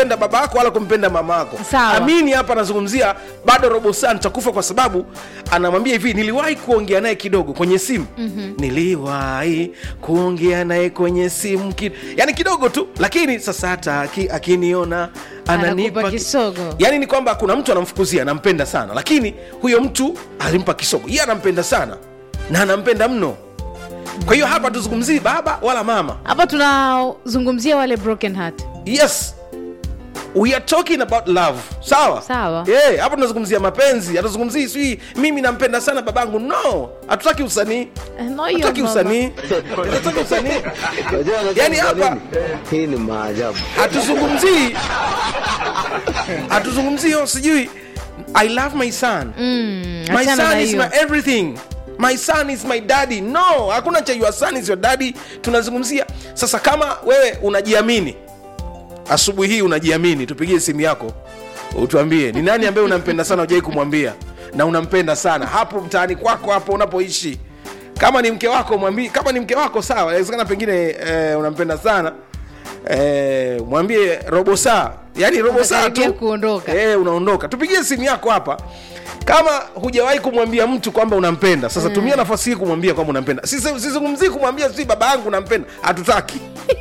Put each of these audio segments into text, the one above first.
kumpenda baba yako wala kumpenda mama yako Sawa. amini hapa anazungumzia bado robo saa nitakufa kwa sababu anamwambia hivi niliwahi kuongea naye kidogo kwenye simu mm-hmm. niliwahi kuongea naye kwenye simu ki... yani kidogo tu lakini sasa hata aki, akiniona ananipa Anakupa ki- kisogo. yani ni kwamba kuna mtu anamfukuzia anampenda sana lakini huyo mtu alimpa kisogo yeye anampenda sana na anampenda mno kwa hiyo hapa tuzungumzii baba wala mama hapa tunazungumzia wale broken heart yes we are talking about love sawa Sawa. yeah, hapa tunazungumzia mapenzi hatuzungumzii sijui mimi nampenda sana babangu no hatutaki usanii Eh, no, hiyo hatutaki mama. usanii hatutaki usanii Unajua anacheka Yani kwa hapa- nini? hii ni maajabu hatuzungumzii hatuzungumzii oh, sijui i love my son Mm, my achana na son is hiyo. my everything my son is my daddy no hakuna cha your son is your daddy tunazungumzia sasa kama wewe unajiamini asubuhi hii unajiamini tupigie simu yako utuambie ni nani ambaye unampenda sana ujai kumwambia na unampenda sana hapo mtaani kwako hapo unapoishi kama ni mke wako mwambie kama ni mke wako sawa inawezekana pengine eh, unampenda sana eh, mwambie robo saa yani robo saa Unakaribia tu kuondoka. eh, unaondoka tupigie simu yako hapa kama hujawahi kumwambia mtu kwamba unampenda sasa mm. tumia nafasi hii kumwambia kwamba unampenda Sisi- sizungumzii kumwambia si baba yangu nampenda hatutaki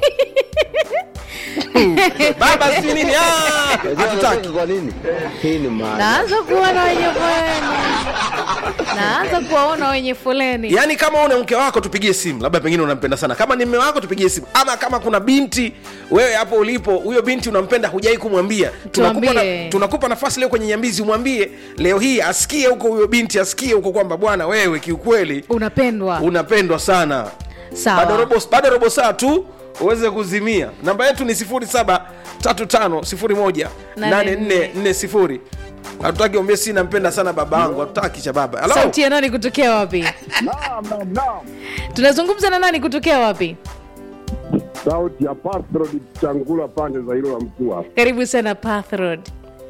baba si nini Ah, Unajua hatutaki anacheka kwa nini hii ni maajabu naanza kuona wenye foleni naanza kuwaona wenye foleni yaani kama una mke wako tupigie simu labda pengine unampenda sana kama ni mme wako tupigie simu ama kama kuna binti wewe hapo ulipo huyo binti unampenda hujai kumwambia tunakupa, Tuambie. na, tunakupa nafasi leo kwenye nyambizi umwambie leo hii asikie huko huyo binti asikie huko kwamba bwana wewe kiukweli unapendwa unapendwa sana bado sawa robo, bado robo saa tu uweze kuzimia namba yetu ni 0735018440 hatutaki ombie si nampenda sana baba yangu hatutaki cha baba Hello? sauti ya nani kutokea wapi Naam, naam, naam. tunazungumza na nani kutokea wapi Sauti ya Patrod Changula pande za hilo la Mtua. karibu sana Path Road.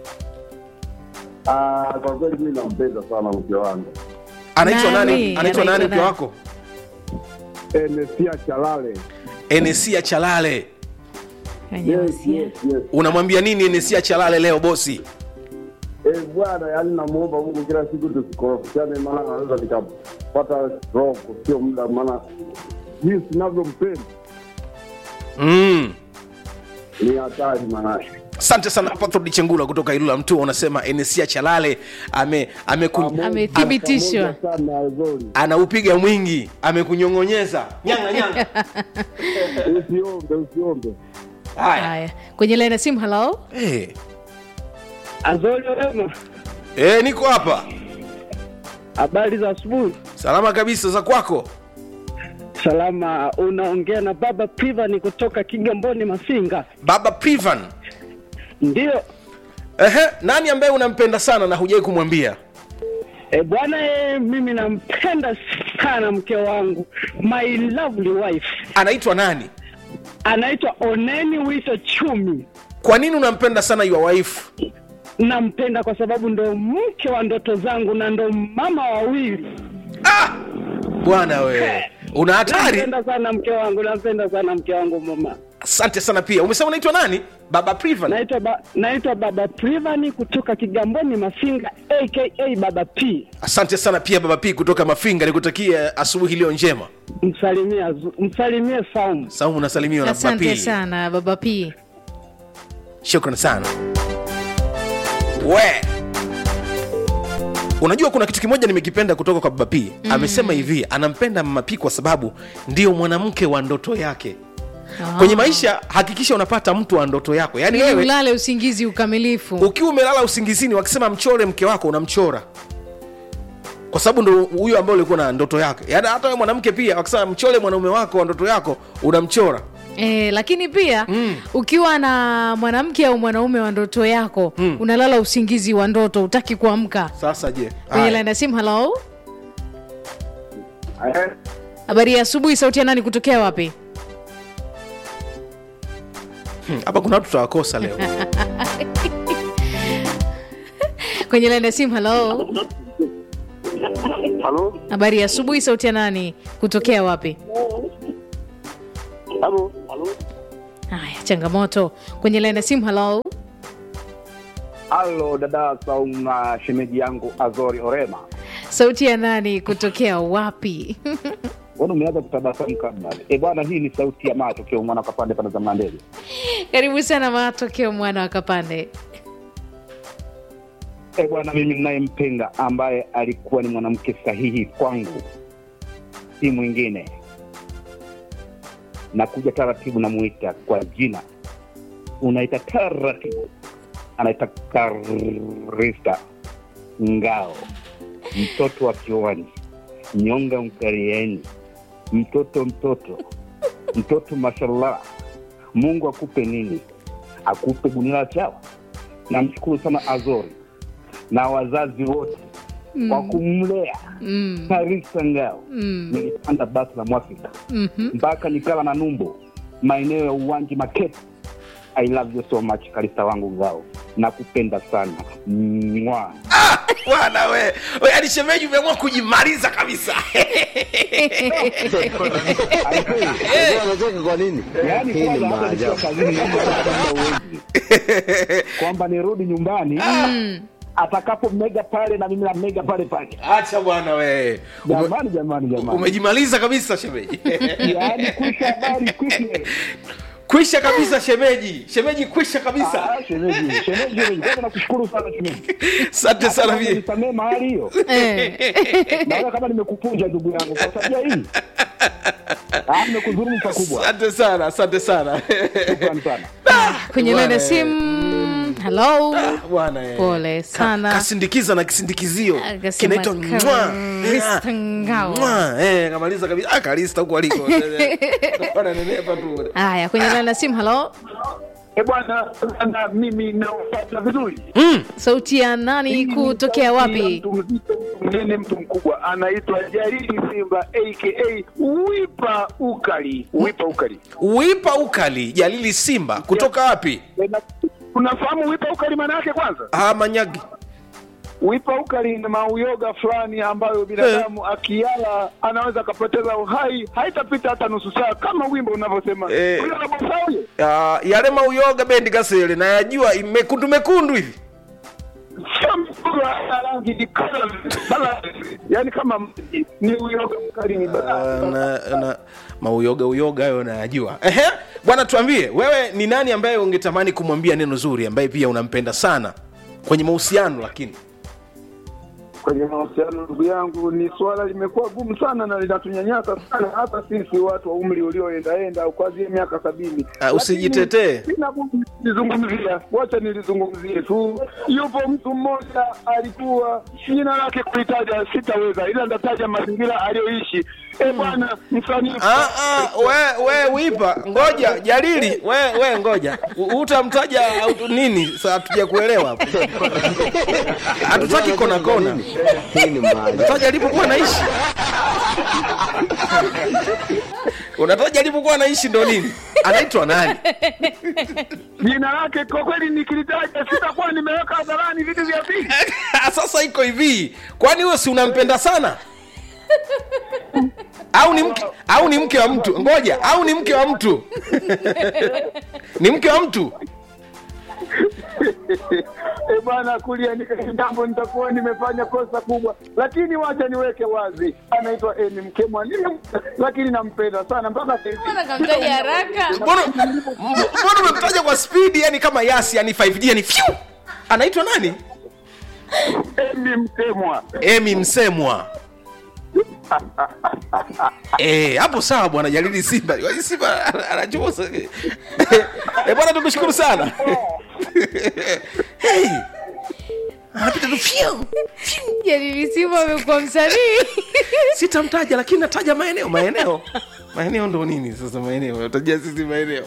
Ah, kwa kweli mimi nampenda sana mke wangu anaitwa Nani? nani anaitwa nani Anaitwa mke nani? wako Enesia Chalale. enesia chalale Kwenye Yes, wasia. yes, yes. unamwambia nini enesia chalale leo bosi Eh, bwana, yani namuomba Mungu kila siku tusikorofishane, maana naweza nikapata stroke sio muda, maana jinsi ninavyompenda mm. ni hatari manake. asante sana patrod chengula kutoka ilula mtu unasema enesia chalale ame, ameku, amethibitishwa Pamoja sana Azori. anaupiga mwingi amekunyong'onyeza nyanga nyanga Usiombe, usiombe. haya haya kwenye laini ya simu halo hey. Azoli wema, hey, niko hapa habari za asubuhi. salama kabisa za kwako Salama, unaongea na baba Privan kutoka Kigamboni Masinga. baba privan Ndio Ehe, nani ambaye unampenda sana na hujai kumwambia e, bwana e, mimi nampenda sana mke wangu, my lovely wife, anaitwa nani anaitwa Oneni Wito Chumi. kwa nini unampenda sana your wife Nampenda kwa sababu ndo mke wa ndoto zangu na ndo mama wawili. ah! bwana we una hatari Nampenda sana mke wangu, nampenda sana mke wangu mama. asante sana pia umesema unaitwa nani baba privan Naitwa ba, naitwa baba Privan kutoka Kigamboni Masinga aka baba P. asante sana pia baba p kutoka mafinga nikutakia asubuhi iliyo njema Msalimie Azu- msalimie Saumu. saumu unasalimiwa na baba asante p sana baba p shukran sana we unajua kuna kitu kimoja nimekipenda kutoka kwa baba p mm. amesema hivi anampenda mama p kwa sababu ndio mwanamke wa ndoto yake Ah. kwenye maisha hakikisha unapata mtu wa ndoto yako yaani ili wewe ulale usingizi ukamilifu ukiwa umelala usingizini wakisema mchore mke wako unamchora kwa sababu ndo huyo ambaye ulikuwa na ndoto yake yaani hata wewe mwanamke pia wakisema mchore mwanaume wako wa ndoto yako unamchora E, lakini pia mm. ukiwa na mwanamke au mwanaume wa ndoto yako mm. unalala usingizi wa ndoto utaki kuamka sasa je kwenye Haya. laini ya simu halo Eh, habari ya asubuhi sauti ya nani kutokea wapi Hmm, hapa kuna watu tutawakosa leo kwenye laini ya simu halo Halo? habari ya asubuhi sauti ya nani kutokea wapi Halo? haya changamoto kwenye laini ya simu halo Halo dada Saum na shemeji yangu Azori Orema. sauti ya nani kutokea wapi Mbona umeanza kutabasamu kabla? Eh bwana, hii ni sauti ya macho kio mwana kapande pande za Mlandege. karibu sana matokeo mwana wa kapande Eh bwana, mimi ninayempenda ambaye alikuwa ni mwanamke sahihi kwangu si mwingine, nakuja taratibu, namuita kwa jina, unaita taratibu, anaita Karista Ngao, mtoto wa kiwani, nyonga mkarieni, mtoto mtoto mtoto, mashallah. Mungu akupe nini? Akupe gunia la chawa. Namshukuru sana Azori na wazazi wote kwa kumlea mm. Karisa Ngao. Mm. Nilipanda basi la Mwafrika Mhm. mpaka nikala na Numbo, maeneo ya uwanja Makete. I love you so much Karisa wangu Ngao, nakupenda sana mwa bwana we we hadi shemeji umeamua kujimaliza kabisa Unajua anacheka kwa nini? yaani Hii ni kwanza hata nikiwa maajabu. kazini naomba hata uwezi kwamba nirudi nyumbani atakapo mega pale na mimi na mega pale pale. acha bwana we Ume, Jamani, jamani, jamani, umejimaliza kabisa shemeji yaani kwisha habari kwisha kwisha kabisa shemeji shemeji kwisha kabisa Ah, shemeji, shemeji, shemeji. Kwanza nakushukuru sana shemeji. asante sana Kwanza vi nisamee mahali hiyo. Eh. Naona kama nimekupunja ndugu yangu kwa tabia hii. Ah, nimekudhulumu pakubwa. asante sana asante sana Shukrani sana. kwenye Bwana, laini ya simu halo bwana eh. Pole sana. Ka- kasindikiza na kisindikizio Akasema kinaitwa mwa Karista Ngao. Mwa. eh kamaliza kabisa ah kalista huko aliko wananenepa tu haya kwenye laini ya simu halo Eh bwana, na mimi naupata vizuri. sauti ya nani kutokea wapi Mtu mzito, mtu mnene, mtu mkubwa anaitwa Jaridi Simba aka Wipa Ukali. Wipa Ukali. wipa ukali jalili simba kutoka wapi Na- Unafahamu Wipa Ukali maana yake kwanza? ah manyagi Wipa ukali ni mauyoga fulani ambayo binadamu akiala anaweza akapoteza uhai, haitapita hata nusu saa, kama wimbo unavyosema. Eh. Huyo anabosa huyo Ah, yale mauyoga bendi kasele nayajua mekundu mekundu hivi sio mkubwa, hana rangi ni kala bala, yani kama maji. ni uyoga mkali, ni Ah, bala. na, na mauyoga uyoga hayo nayajua ehe bwana tuambie wewe ni nani ambaye ungetamani kumwambia neno zuri ambaye pia unampenda sana kwenye mahusiano lakini Kwenye mahusiano, ndugu yangu, ni swala limekuwa gumu sana na linatunyanyasa sana, hata sisi watu wa umri ulioendaenda au kuanzia miaka sabini. Ah, usijitetee. Lakini Sina budi nilizungumzia, wacha nilizungumzie tu. Yupo mtu mmoja alikuwa jina lake kuitaja sitaweza, ila ndataja mazingira aliyoishi. E bwana, msanii Ah, ah, we, we wipa ngoja jalili we, we ngoja U- utamtaja au nini sa hatuja kuelewa hapo hatutaki kona kona Hii ni maajabu. taja alipokuwa naishi unataja alipokuwa naishi ndo nini anaitwa nani jina lake kwa kweli nikilitaja sitakuwa nimeweka hadharani vitu vya pili. sasa iko hivi kwani huyo si unampenda sana au ni mke au ni mke wa mtu ngoja au ni mke wa mtu ni mke wa mtu E bwana, kulia nikajambo, nitakuwa nimefanya kosa kubwa, lakini wacha niweke wazi, anaitwa Emi Mkemwa, Nime- lakini nampenda sana mpaka sasa hivi. Mbona kamtaja haraka mbona mbona umemtaja kwa spidi yani kama yasi yani 5g yani fyu anaitwa nani Emi Mkemwa. emi msemwa Eh, hapo sawa bwana jalili simba simba anachosa eh, bwana tukushukuru sana hey. anapita tu fyu jalilisimu amekuwa msanii sitamtaja lakini nataja maeneo maeneo maeneo ndo nini sasa maeneo tajia sisi maeneo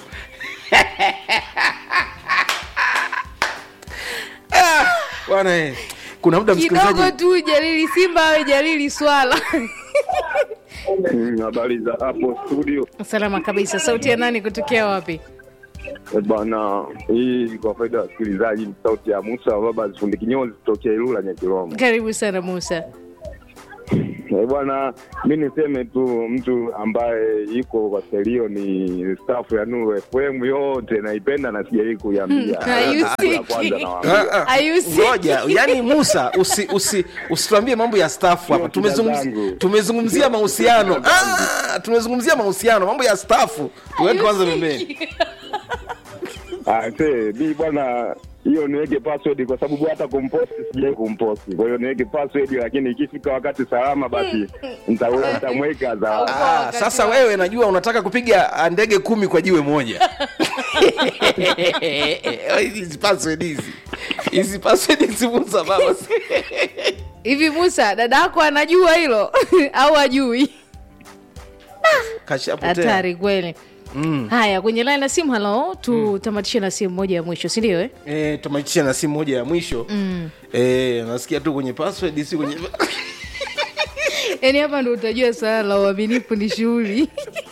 Ah, bwana eh, kuna muda kidogo msikilizaji tu jalili simba awe jalili swala Mm, Habari za hapo studio salama kabisa sauti ya nani kutokea wapi Eh, bwana. Hii kwa faida ya wasikilizaji ni sauti ya Musa wa baba zifundi kinyozi kutokea Ilula Nyakilomo. karibu sana musa Eh, bwana, mi niseme tu mtu ambaye yuko kwa selio ni staff ya Nuru FM yote naipenda na sijai kuiambia. Hmm, hayusiki. Ya kwanza nawaambia. Ah, ah. Hayusiki. ngoja yani musa usi, usi, usituambie mambo ya staff hapa Sio tumezungumzia, shida zangu. tumezungumzia mahusiano ah, tumezungumzia mahusiano mambo ya staff tuweke kwanza pembeni Ah, see, mi bwana hiyo niweke password kwa sababu hata kumposti sijai kumposti. Kwa hiyo niweke password lakini ikifika wakati salama basi nitawe- nitamweka za Ah, wakati sasa wa- wewe najua unataka kupiga ah, ndege kumi kwa jiwe moja hizi password hizi hizi password hizi musa baba hivi musa dada yako anajua hilo au ajui kashapotea hatari kweli haya kwenye line na simu halo tutamatishe na simu moja ya mwisho sindio eh? Eh, tumaitisha na simu moja ya mwisho mm. eh, nasikia tu kwenye password si kwenye yaani hapa ndo utajua swala la uaminifu ni shughuli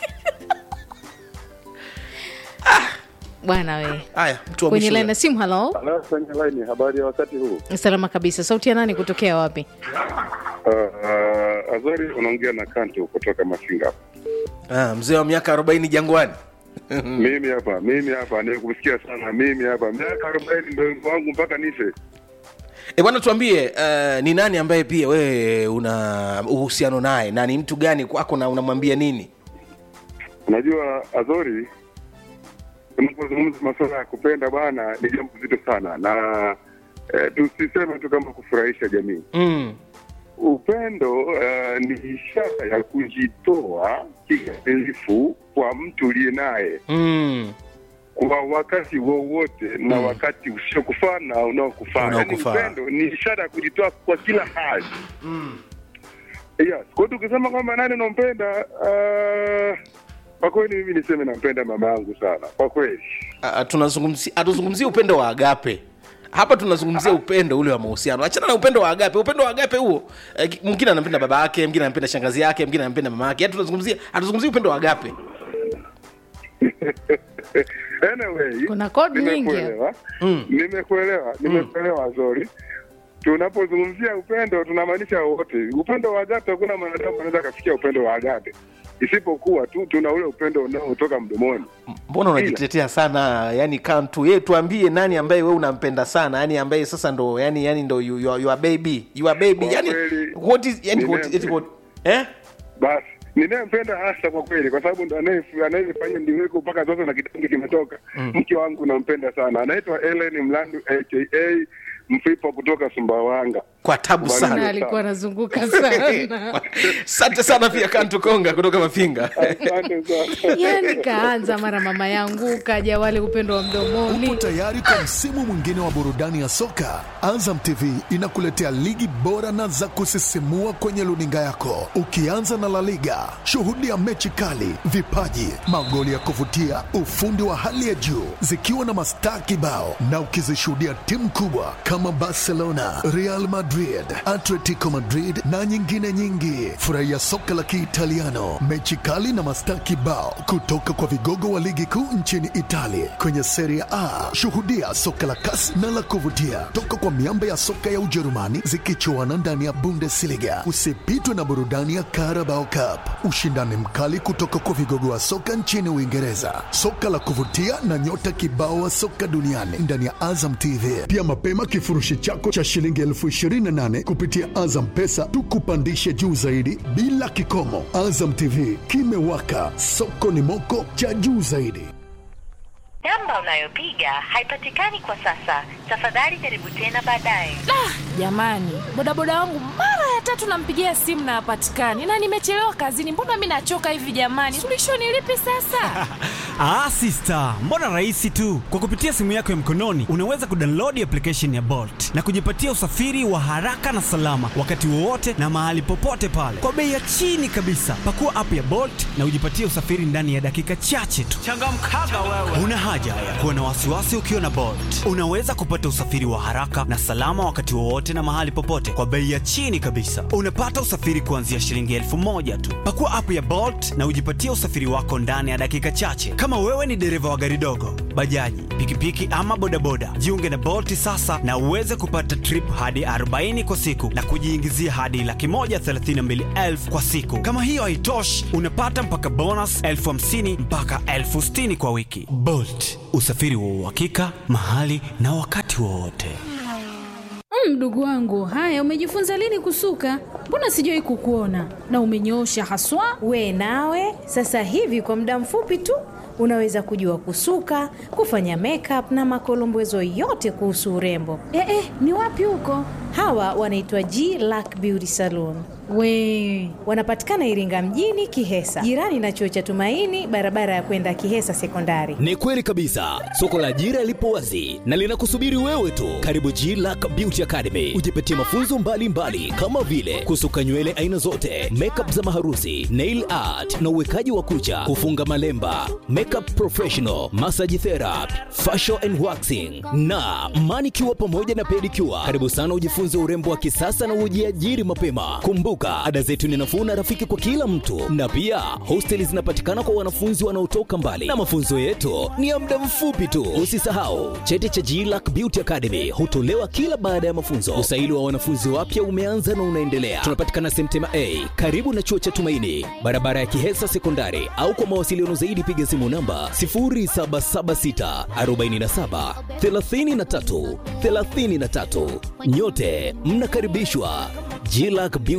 bwana we haya mtu wa kwenye mwisho line na simu halo kwenye line. Habari ya wakati huu? salama kabisa sauti ya nani kutokea wapi Uh, Azori unaongea na Kanto kutoka Mafinga. ah, mzee wa miaka arobaini jangwani Mimi hapa, mimi hapa nikusikia sana. Mimi hapa miaka arobaini ndio wimbo wangu mpaka nife. E bwana, tuambie uh, ni nani ambaye pia wewe una uhusiano naye na ni mtu gani kwako na unamwambia nini? Unajua Azori, unapozungumza masuala ya kupenda bwana, ni jambo zito sana, na eh, tusiseme tu kama kufurahisha jamii. Mm. Upendo uh, ni ishara ya kujitoa kikamilifu kwa mtu uliye naye Mm. kwa wakati wowote na wakati usiokufaa na unaokufaa. Yaani Unaokufaa. upendo ni ishara ya kujitoa kwa kila hali. Yes. Kwa hiyo tukisema kwamba nani unampenda, uh, kwa kweli mimi niseme nampenda mama yangu sana kwa kweli. Ah, tunazungumzia hatuzungumzii upendo wa agape hapa tunazungumzia upendo ule wa mahusiano achana na upendo wa agape upendo wa agape huo eh, ki- mwingine anampenda baba yake mwingine anampenda shangazi yake mwingine anampenda mama yake Yaani tunazungumzia hatuzungumzii upendo wa agape Anyway, Kuna code nyingi nimekuelewa. Nimekuelewa, nimekuelewa Zori. Tunapozungumzia upendo tunamaanisha wote. Upendo wa agape, hakuna mwanadamu anaweza akafikia upendo wa agape, isipokuwa tu tuna ule upendo unaotoka mdomoni. mbona unajitetea sana yani kantu ye tuambie nani ambaye wewe unampenda sana yani ambaye sasa ndo yani yani ndo you, you, are- you are baby you are baby Kwa yani kweli, what is yani what, nimempe- eti what eh Basi ninayempenda hasa kwa kweli, kwa sababu ndo anaye- anayefanya ndiweko mpaka sasa na kitangi kimetoka. Mke wangu nampenda sana, anaitwa Ellen Mlandu aka Mfipa kutoka Sumbawanga. kwa tabu Kubali. na sana alikuwa anazunguka sana asante sana pia kantu konga kutoka mafinga Asante sana. yani kaanza mara mama yangu kaja wale upendo wa mdomoni Upo tayari kwa msimu mwingine wa burudani ya soka? Azam TV inakuletea ligi bora na za kusisimua kwenye luninga yako, ukianza na La Liga. Shuhudia mechi kali, vipaji, magoli ya kuvutia, ufundi wa hali ya juu, zikiwa na mastaa kibao, na ukizishuhudia timu kubwa kama Barcelona, Real Madrid, Atletico Madrid na nyingine nyingi. Furahia soka la Kiitaliano, mechi kali na mastaa kibao kutoka kwa vigogo wa ligi kuu nchini Italia kwenye Serie A. Shuhudia soka la kasi na la kuvutia toka kwa miamba ya soka ya Ujerumani zikichuana ndani ya Bundesliga. Usipitwe na burudani ya Carabao Cup, ushindani mkali kutoka kwa vigogo wa soka nchini Uingereza, soka la kuvutia na nyota kibao wa soka duniani ndani ya Azam TV. Pia mapema kifurushi chako cha shilingi elfu ishirini na nane kupitia Azam Pesa tukupandishe juu zaidi bila kikomo. Azam TV kimewaka, soko ni moko cha juu zaidi. Namba unayopiga haipatikani kwa sasa. Tafadhali jaribu tena baadaye. Jamani, bodaboda wangu mara ya tatu nampigia simu na hapatikani, na nimechelewa kazini. Mbona mi nachoka hivi jamani? Suluhisho ni lipi sasa? Ah, sister, mbona rahisi tu. Kwa kupitia simu yako ya mkononi unaweza kudownload application ya Bolt na kujipatia usafiri wa haraka na salama wakati wowote na mahali popote pale kwa bei ya chini kabisa. Pakua app ya Bolt na ujipatie usafiri ndani ya dakika chache tu. Changamkaga wewe. Una haja ya kuwa na wasiwasi ukiwa na Bolt. Unaweza kupata usafiri wa haraka na salama wakati wowote na mahali popote kwa bei ya chini kabisa. kabisa. Unapata usafiri kuanzia shilingi elfu moja tu. Pakua app ya Bolt na ujipatie usafiri wako ndani ya dakika chache. Kama wewe ni dereva wa gari dogo, bajaji, pikipiki ama bodaboda, jiunge na Bolt sasa na uweze kupata trip hadi 40 kwa siku na kujiingizia hadi laki moja thelathini na mbili elfu kwa siku. Kama hiyo haitoshi, unapata mpaka bonus elfu hamsini mpaka elfu sitini kwa wiki. Bolt, usafiri wa uhakika mahali na wakati wowote. Mm, Mdogo wangu, haya umejifunza lini kusuka? Mbona sijawahi kukuona na umenyoosha haswa. We nawe sasa hivi kwa muda mfupi tu unaweza kujua kusuka, kufanya makeup na makolombezo yote kuhusu urembo. Eh, eh, ni wapi huko? Hawa wanaitwa G Lack Beauty Salon. We Wanapatikana Iringa mjini Kihesa, jirani na chuo cha Tumaini, barabara ya kwenda Kihesa Sekondari. Ni kweli kabisa, soko la ajira lipo wazi na linakusubiri wewe tu. Karibu G Lack Beauty Academy, ujipatie mafunzo mbalimbali mbali, kama vile kusuka nywele aina zote, makeup za maharusi, nail art na uwekaji wa kucha, kufunga malemba, makeup professional, massage therapy, facial and waxing na manicure pamoja na pedicure. Karibu sana ujifunze urembo wa kisasa na ujiajiri mapema. Kumbuka, ada zetu ni nafuu na rafiki kwa kila mtu, na pia hosteli zinapatikana kwa wanafunzi wanaotoka mbali, na mafunzo yetu ni ya muda mfupi tu. Usisahau cheti cha GLAC Beauty Academy hutolewa kila baada ya mafunzo. Usaili wa wanafunzi wapya umeanza na unaendelea. Tunapatikana Semtema A karibu na chuo cha Tumaini, barabara ya Kihesa Sekondari, au kwa mawasiliano zaidi piga simu namba 0776 47 33 33. Nyote mnakaribishwa GLAC Beauty